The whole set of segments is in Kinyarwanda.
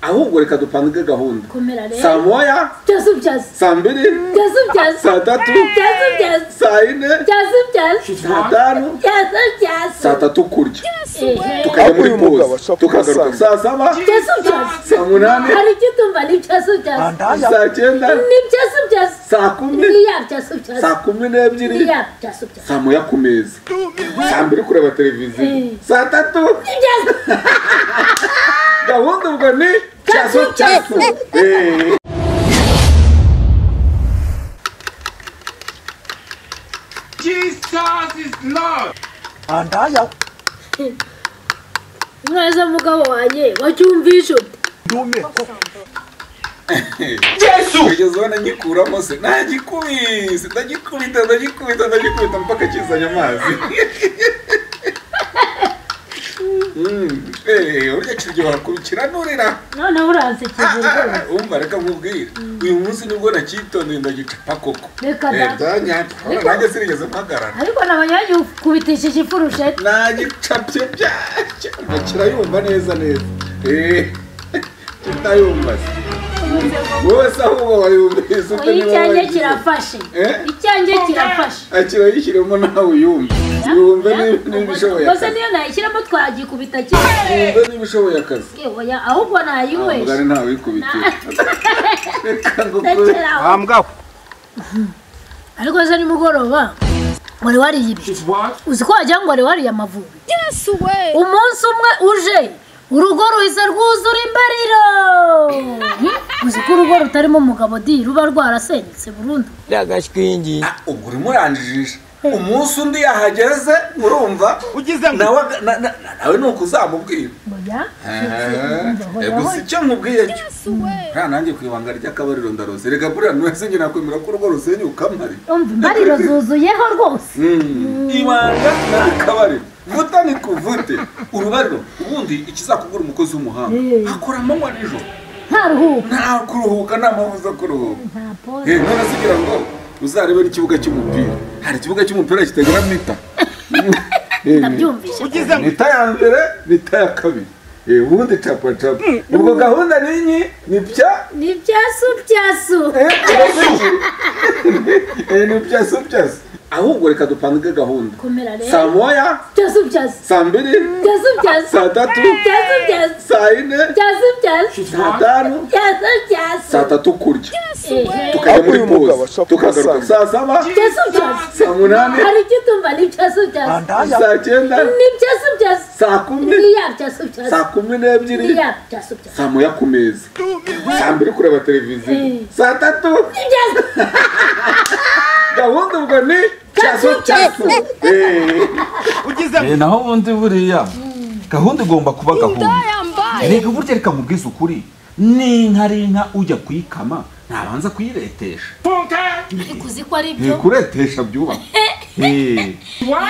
ahubwo reka dupange gahunda komera saa rero moya byaza ubyaza saa mbiri byaza ubyaza saa tatu byaza ubyaza saa ine byaza ubyaza saa tanu byaza saa ubyaza tatu kurya Ehe. tukajya muri Uyu mugabo pose ashobora tukagaruka saa saba byaza ubyaza saa munani hari icyo utumva ni byaza ubyaza saa cyenda ni byaza ubyaza saa kumi niya byaza ubyaza saa kumi n'ebyiri niya byaza ubyaza saa moya ku meza saa mbiri kureba televiziyo Eh. saa tatu ni byaza gahunda ubwo ni cyaso cyaso Eh. Jesus is Lord. andaya mwaza mugabo wanjye wacyumvishe ute ndume kugeza ubona ngikuramo se ntagikubise ndagikubita ndagikubita ndagikubita mpaka kizanye amazi Mm, eh, urya kiryohora kurukira nurira noneho uransekeje rwose umva reka nkubwire uyu munsi nibwo nacyitondeye ndagicapa koko Reka Eh, da. byanyata Ariko- nanjye sinigeze mpagarara ariko nabonye wagiye ukubitishije ifurusheti nagicapye byacyo ngo kirayumva neza neza Eh, kitayumva se wowe se ahubwo wayumvise ute oya niba icyanjye wagize? kirafashe Eh? icyanjye kirafashe akirayishyiramo nawe uyumve yumve niba- niba ishoboye gusa akazi niyo nayishyiramo twagikubita cyane yumve niba ishoboye akazi Eh, oya ahubwo nayinywesha mugari ntawe wikubitira reka ngukure ndakera aho. Bambwa. ariko ejo ni mugoroba wari wariye ibi What? uzi ko wagira ngo wari wariye amavubi umunsi umwe uje urugo ruhise rwuzura imbariro Hmm? uzi ko urugo rutarimo umugabo di ruba rwarasenyutse burundu ndagashwingi Ah, ubwo urimo uranjijisha umunsi undi yahageze urumva Ugize ngo- nawe aga- na- na- na- nawe ni uko uzamubwira Oya. Eh, gusa icyo nkubwiye cyo nta nanjye ku ibanga ry'akabariro ndaroze rega buriya ntuwese njye nakwemera ko urugo rusenyuka mpari umva imbariro zuzuyeho rwose Mm. ibanga ni akabariro vuta ni kuvute urubariro ubundi ikizakugura umukozi w'umuhanga Eh. akora amanywa nijoro nta ruhuka nta kuruhuka nta mpamvu zo kuruhuka nta pole Eh, none se ugira ngo uzarebe n'ikibuga cy'umupira hari ikibuga cy'umupira kitagira mita ndabyumvise Ugize ngo- mita ya mbere mita ya kabiri Eh, ubundi capa capa ubwo gahunda ninyi ni bya ni byasu byasu Eh, eh, ni byaso byaso ahubwo reka dupange gahunda komera saa rero moya byasu byasu saa mbiri byasu byasu saa tatu byasu byasu saa ine byasu byasu saa tanu byasu byasu saa tatu kurya Ehe. tukajya muri Uyu mugabo pose ashobora tukagaruka kumusanga. saa saba byasu byasu saa munani hari icyo utumva ni byasu byasu andaya saa cyenda ni byasu byasu saa kumi niya byasu byasu saa kumi n'ebyiri niya byasu byasu saa moya ku meza saa mbiri kureba televiziyo Eh. saa tatu ni byasu gahunda ubwo ni cyaso cyaso Eh, Ugize ngo- Eh, naho ubundi buriya gahunda igomba kuba gahunda reka burya reka nkubwize ukuri n'inka ari inka ujya kuyikama ntabanza kuyiretesha ikuzi ko ari Eh, byo kuretesha byubaka Eh,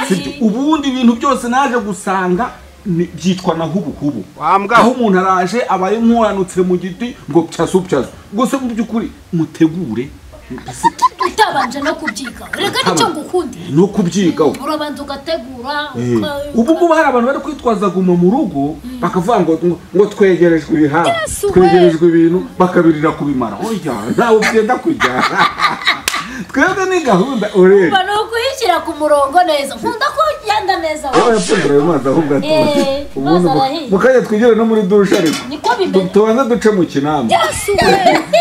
sibyo. ubundi ibintu byose naje gusanga ni- byitwa na hubuhubu Wambwa. aho umuntu araje abaye nk'uranutse mu giti ngo pyasu pyasu gusa mu by'ukuri mutegure utabanje no kubyiga reka nicyo ngukundira no kubyigaho urabanza ugategura uka- ubu ngubu hari abantu bari kwitwaza guma mu rugo bakavuga ngo ngo- ngo twegerejwe ibihaha twegerejwe ibintu bakabirira kubimara oya ntawe byenda kujya twebwe ni gahunda urebe ni ukuyishyira ku murongo neza nkunda ko ugenda neza aho wowe yapfundira ayo mazi ahubwo atuze Eh, ubundi mazi arahiye. mukajya twigire no muri dushe ariko niko Tu- bimeze tubanze duce mu kinamba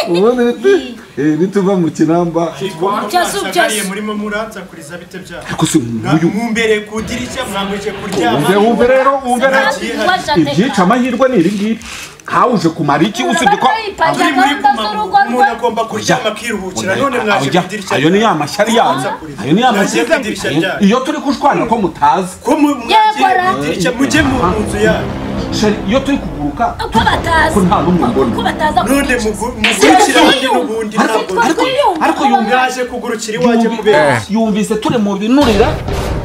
ubundi nitu- eh, nituva mu kinamba Just- twashakariye just- murimo muransakuriza bite byaha ariko si Mwa- nk'uyu mumbere ku dirishya mwambuke kuryama wumve wumve rero wumve rero Sinari- ibyica amahirwe ni ibi ngibi nkawe uje kumara iki usibye ko Muri- muri gahunda ku maguru, z'urugo rwe umuntu agomba kuryama akiruhukira none mwaje Oya, ku idirishya ayo ni ryanyu. ya mashyari yanyu Muransakuriza. ayo ni ya Mwagiye mashyari ku idirishya ryanyu iyo turi kushwana ko mutazi ko mu- mwagiye Yegora. ku idirishya mujye mu mu nzu yanyu Sheri, iyo turi kuguruka ko batazi ko nta n'umwe ko mbona bataza none mugu- mugurukira undi n'ubundi ntabwo ariko ariko yumva- mwaje kugurukira iwaje mu benshi yumvise turi mu binurira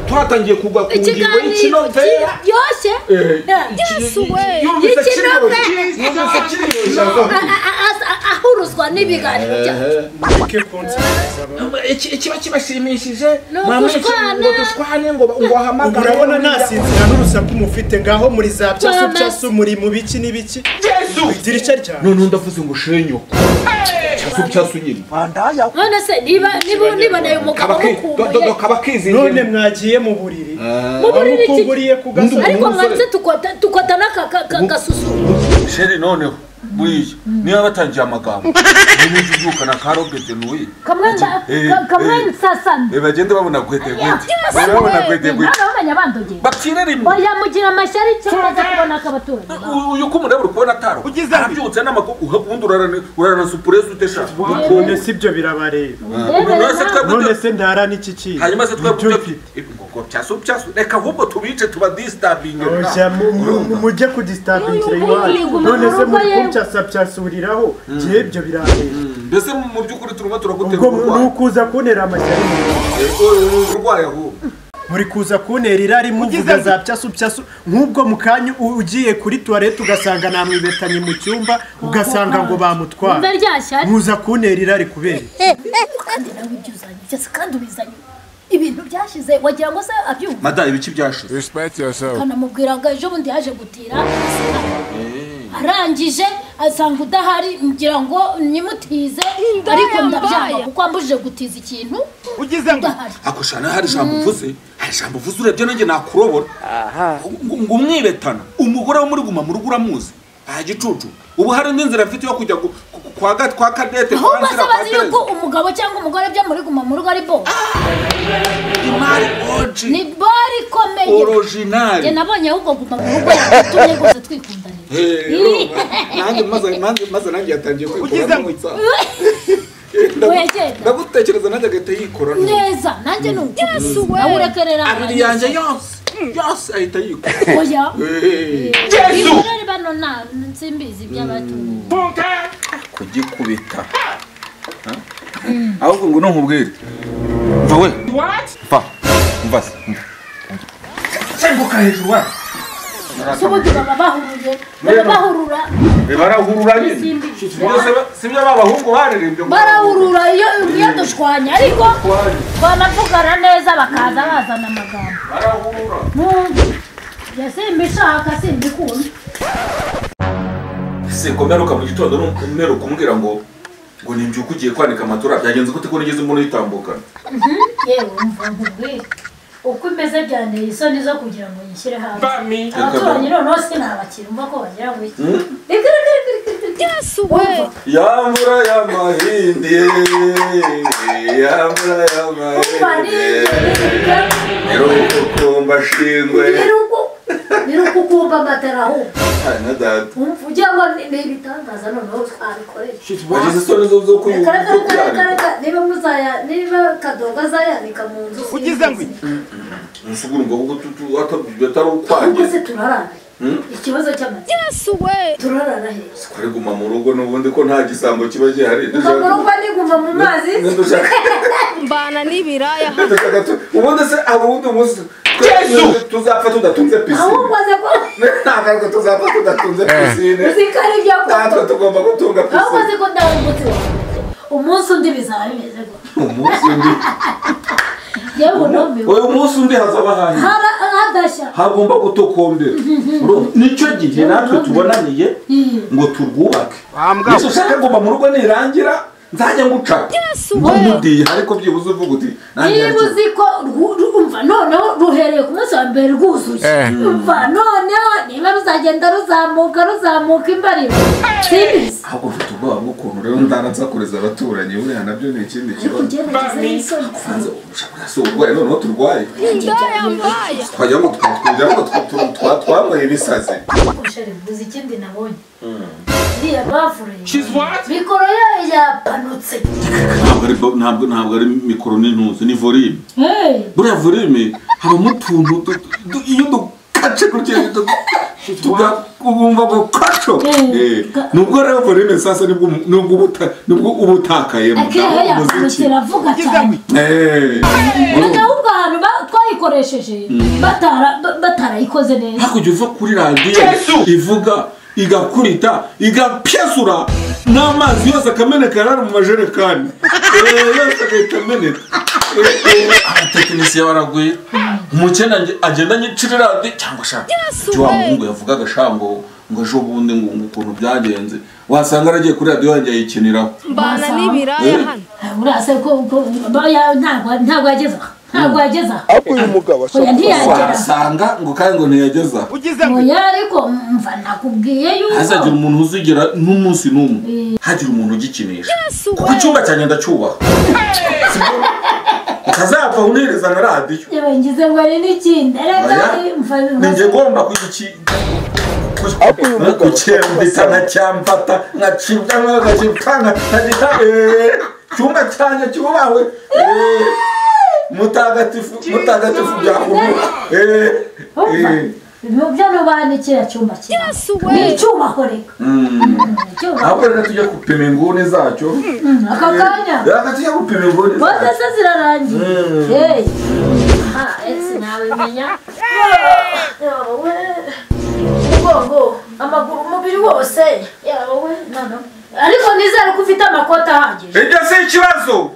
turatangiye kugwa ku ngingo ikiganiro y'ikinovera kiryoshye yumvise Y'ikinovera. kiri- yumvise kiri- A- a- a- a- a- ahuruzwa n'ibiganiro bya- Mureke kunsinziriza abantu. Iki- ikiba kibashimishije Ni mama yacu ugushwana. ngo dushwane ngo ngo ubu ahamagare urabona ntasinzira n'urusaku mufite ngaho muri za byasu Mama. byasu muri mu biki n'ibiki idirishya ryawe none ndavuze ngo shenyuko cyasubu cyasunyina Mandaya. none se niba niba niba nayo mugabo mukumbuye kaba none kizingiye mwagiye mu buriri mu buriri iki? wamukumburiye ku gasozi ariko mwanze tukota tukota n'akasusu sheri noneho buriya niba batangiye amagambo niba ujujuka na karogete nuyi Eh, eh. kamwensasana bagende babona gwedegwede babona gwedegwede abamenya bandogeye bapfire rimwe oya mugira amashyari cyangwa aza kubona ak'abaturanyi U- uyu ko umureba uri kubona ataro Ugize ati. arabyutse n'amaguru ubundi urarana urarana supuresi uteshaka none si ibyo birabareba Yewe none se na- twebwe none ibyo- se ntara n'iki kintu hanyuma se twebwe Ibyo ibyo- ngo byasubu byasubu reka ahubwo tubice tuba disitabingi Oja, mu- mu- mu- mujye kudistavingira N'uyu iwacu mugwi guma none mu se rugo muri yewe. kumcyasabyasubiriraho gihe ibyo birareba mbese mu by'ukuri turimo turagutera ubwo mu- uburwayi nukuza kuntera amashyari Eh, oh, uburwayi ahubwo muri kuza kuntera irari muvuga za pyasu pyasu nk'ubwo mu kanya u- ugiye kuri tuwarete ugasanga namwibetanye mu cyumba ugasanga ngo umva bamutwara rya shyari muza kuntera irari kubera iki? kandi nawe ibyo uzanye byose kandi ubizanye ibintu byashize wagira ngo se abyumva mada ibiki byashize akanamubwira ngo ejo bundi yaje gutira arangije asanga udahari ngira ngo nyimutize ariko ndabyanga kuko ambujije gutiza ikintu ugize ngo udahari ako shana hari ijambo uvuze hari ijambo uvuze urebye nanjye nakurobora ngo ngo umwibetana umugore wo muri guma mu rugo uramuzi aha gicucu ubu hari n'inzira afite yo kujya gu- ku- ku- kwa ga- kwa kadete kwa ahubwo se nzira kwa bazi yuko tereza umugabo cyangwa umugore byo muri guma mu rugo ari bo imari oji ni bo rikomeye njye orojinari nabonye ahubwo guma mu rugo yatumye rwose twikundanira nanjye maze- maze- maze nanjye yatangiye Ugize kwikoramo ngo- itsa Oya, genda. ndagutekereza nanjye agahita yikoramo neza nanjye ni uko nawe urekerera abiri yanjye yose yose ahita yikora oya Eh. ibirori bano nta nsimbizi by'abatumye kugikubita ahubwo ngo ntumubwire mva we mva mva se mva. cenguka hejuru wa si ubundi baba bahuruje baba Rero. bahurura barahurura nyine Simbi. si byo babahungu baririmbye ngo barahurura iyo iyo dushwanya ariko banavugana neza bakaza bazana amagambo barahurura nkumva njye simbishaka simbikunda se ko mperuka mu gitondo nu- mperuka umbwira ngo ngo nimbyuka ugiye kwanika amatora byagenze gute ko nigeze mbona uyitambukana yewe umva nkubwire uko imeze byanteye isoni zo kugira ngo nyishyire hanze abaturanyi noneho sinabakira umva ko bagira ngo iki Umva. yamvura y'amahindi yamvura Umva, ni- nirukukumba shingwe niruko niruko ukumva amatara ahubwo na dada umva ugira ngo ni ni ibitangaza noneho twabikoresha wagize isoni zo zo kuyu- reka zo reka reka kuyanika reka niba muzaya niba kadoga azayanika mu nzu ugize ngo iki? musuguru ngo kuko tutu atabyo atari ahubwo ukwanjye se turarana ikibazo cy'amata turarana heza kuri guma mu rugo n'ubundi ko nta gisambo kiba gihari ukagura uko niguma mu mazi Ntidushaka- mbana n'ibiraya ntidushaka tu- ubundi se aba ubundi munsi twese tuzapfa tudatunze pisine ahubwo aze ko ntabwo tuzapfa tudatunze pisine uziko ari ibyo natwe akunda tugomba gutunga ahubwo pisine aze ko ndahungutse umunsi undi bizaba bimeze gutya umunsi undi yewe numbiwe uyu munsi undi hazaba hanyu Hara- hadashya hagomba gutokombera Urumva? nicyo gihe natwe tubonaniye ngo turwubake nicyo ushaka ngoma mu rugo nirangira nzajya ngucapa numudiye ariko byibuze uvuga uti nanjye niba nzajya- uzi ko rwu- ru- umva noneho ruhereye ku munsi wa mbere rwuzuye umva noneho niba ruzagenda ruzamuka ruzamuka imbariro simbizi ahubwo mfite ubwoba bw'ukuntu rero ndanatsakureza abaturanyi buriya nabyo ni ikindi ariko kibazo ugerageze n'isoni hanze ushaka si uburwayi noneho turwaye indaya mbaya twagira ngo twa- twagira ngo twa- twa- twa- twabaye ibisazi ushari mvuze ikindi nabonye iriya bafure mikoro yayo yapanutse ntabwo ari bo- ntabwo ntabwo ari mikoro n'intuzi ni volume Hey, buriya volime habamo utuntu du- du- iyo dukace gutya du- tuga- ubumva ngo kaco Eh. Eh, nubwo rero volime sasa nibwo umu- nubwo ubuta- nibwo uba utakayemo akehe ntabwo yapanutse umuziki iravuga cyane Eh. ubwo ahubwo ahantu ba- twayikoresheje batara- ba- batarayikoze neza hakurya uva kuri radiyo ivuga igakubita igapyasura n'amazi yose akameneka yarari mu majerekani Eh, yose agahita ameneka Eh, eh, abatekinisiye baragwira umukene agenda anyicira radiyo cyangwa shaka ibyo wa muhungu yavugaga shango ngo ejo bundi ngo ngo ukuntu byagenze wasanga aragiye kuri radiyo yanjye ayikiniraho mbana n'ibiraya hano urase ko ko baya ntabwo ntabwo yageza aha. ntabwo yageza aha. ariko uyu mugabo oya ntiyagera wasanga ngo kandi ngo ntiyageza aho ugize ngo oya ariko mva nakubwiye hazagira yuko umuntu uzigera n'umunsi n'umwe hagira umuntu ugikinisha kuko icyumba cyanjye ndacyubaha utazapfa untereza na radiyo yabangize ngo ari n'ikindi reka Oya. mva ninjye ngomba kugiki- ku- Hapo uyu mugabo kucyembita akosa. nkacyambata nkacibwa nkagacibwa nkagita cyumba cyanjye cyubawe eh, mutagatifu mutagatifu byakubuha byano bane kiriya cyumba cyiza ni icyubako reka ni icyubako ahubwo rero tujya gupima inguni zacyo aka kanya reka tujya gupima inguni bose zacyo se zirarangiye Mm. hey ah ese nabimenya yawe umugongo amaguru umubiri wose yawe nana ariko nizere ko ufite amakoti ahagije ibyo si ikibazo